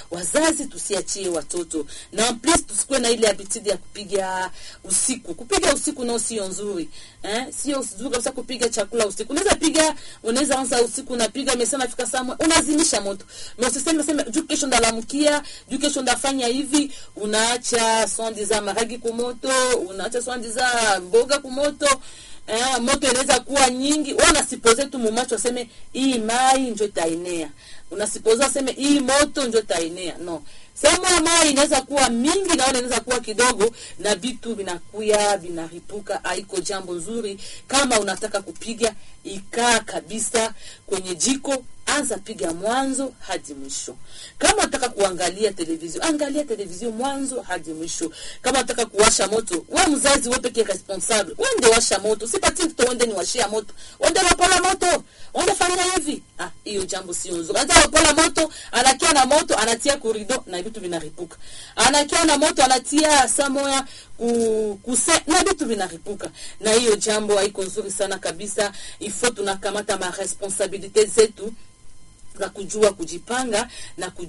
wazazi tusiachie watoto na en plus tusikuwe na ile habitude ya kupiga usiku kupiga usiku nao sio nzuri eh? sio nzuri kabisa kupiga chakula usiku unaweza piga unaweza anza usiku unapiga mesema fika saa moja unazimisha moto na usiseme sema juu kesho ndalamkia juu kesho ndafanya hivi unaacha swandi za maragi kumoto unaacha swandi za mboga kumoto eh, moto inaweza kuwa nyingi wewe unasipoze tu mumacho aseme hii mai njo taenea unasipoza aseme hii moto njo taenea no sehemu ya mai inaweza kuwa mingi naona inaweza kuwa kidogo na vitu vinakuya vinaripuka haiko jambo nzuri kama unataka kupiga ikaa kabisa kwenye jiko anza piga mwanzo hadi mwisho kama unataka kuangalia televizio angalia televizio mwanzo hadi mwisho kama unataka kuwasha moto we mzazi we pekee responsable wende washa moto sipati mtoto wende ni washia moto wende wapola moto wende fanya hivi ah hiyo jambo sio nzuri anza wapola moto anakia na moto anatia kurido na vitu vinaripuka anakia na moto anatia samoya ku, kuse na vitu vinaripuka na hiyo jambo haiko nzuri sana kabisa ifo tunakamata maresponsabilite zetu za kujua kujipanga na kujua